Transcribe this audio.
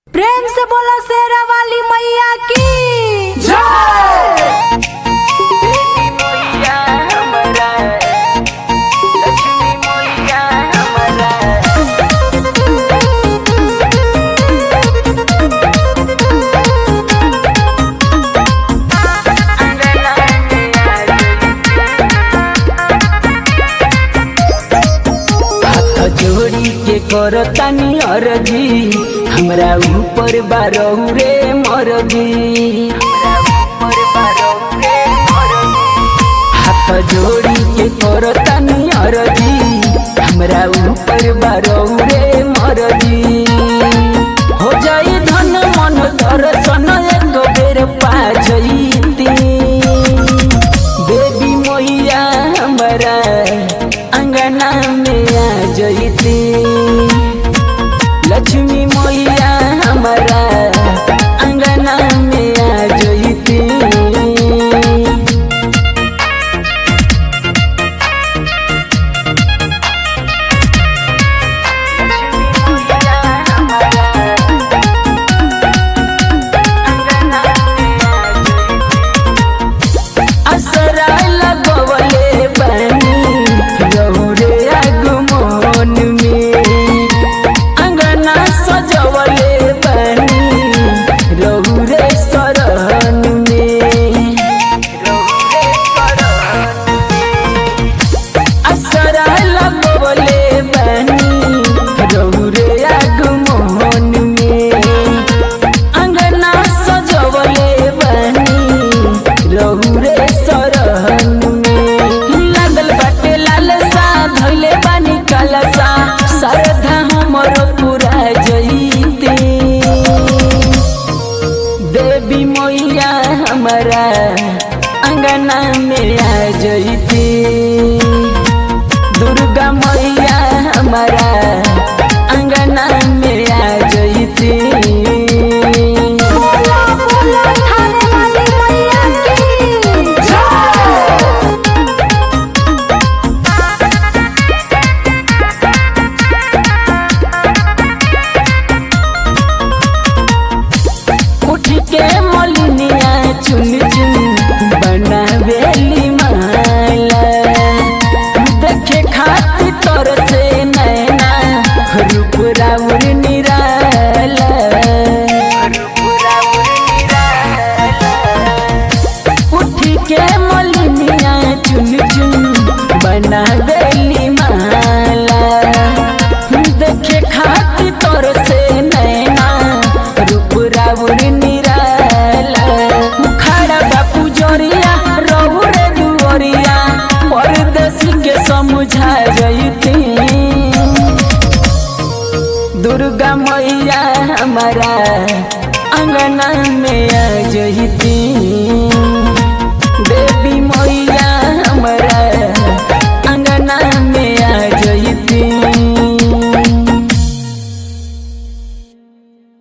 प्रेम से बोला शेरा वाली मैया की हाथ जोड़ी के करतानी अरजी हमरा ऊपर बारहु रे मरजी हाथ जोड़ी के करतानी अरजी हमरा ऊपर बारहु रे मरजी हो जाई धन मन दर्शन एक बेर पा जईती बेबी मोहिया हमरा अंगना में आ जईती लक्ष्मी मोहिया हमरा अंगना में आ जईती असरा लगवले बनी रहुरे आगमन में अंगना सजवले बनी रहुरे सरहन में असरा लगवले बनी रहुरे आगमन में अंगना सजवले बनी रहुरे सरहन में लागल बाटे लालसा धइले बानी कलसा श्रद्धा हमर पूरा जईते देवी मैया हमारा अंगना में आ जईती दुर्गा मैया हमारा अंगना में आ जईती बोला बोला थाने वाली मैया की उठ के मलिनिया चुन चुन बनावेली माला देखे खाती तोर से नैना रूप राउर निराला उठ के मलिनिया चुन चुन बनावेली माला देखे खाती तोर से नैना रूप राउर निराला खड़ा बापू जोरिया रहुर दुआरिया परदेसी के समझा जईती दुर्गा मैया हमारा अंगना में आ जईती